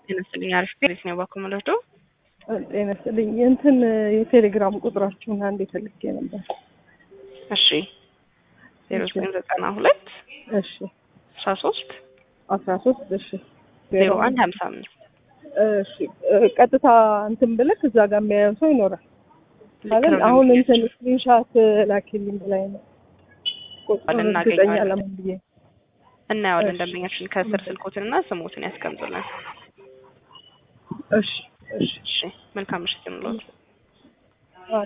ጤና ይስጥልኝ። አሪፍ ቤት ነው ባኩ መለዶ ጤና ይስጥልኝ። እንትን የቴሌግራም ቁጥራችሁን አንድ የፈልጌ ነበር። እሺ ዜሮ ዘጠኝ ዘጠና ሁለት እሺ አስራ ሶስት አስራ ሶስት እሺ ዜሮ አንድ ሀምሳ አምስት እሺ ቀጥታ እንትን ብልክ እዛ ጋር የሚያየው ሰው ይኖራል አይደል? አሁን እንትን ስክሪንሻት ላኪልኝ ላይ ነው ቁጥሩን እርግጠኛ ለምን ብዬ እናየዋለን። ደንበኛችን ከስር ስልኮትንና ስሞትን ያስቀምጡልን። እሺ እሺ እሺ መልካም ምሽት ይሁንልዎት።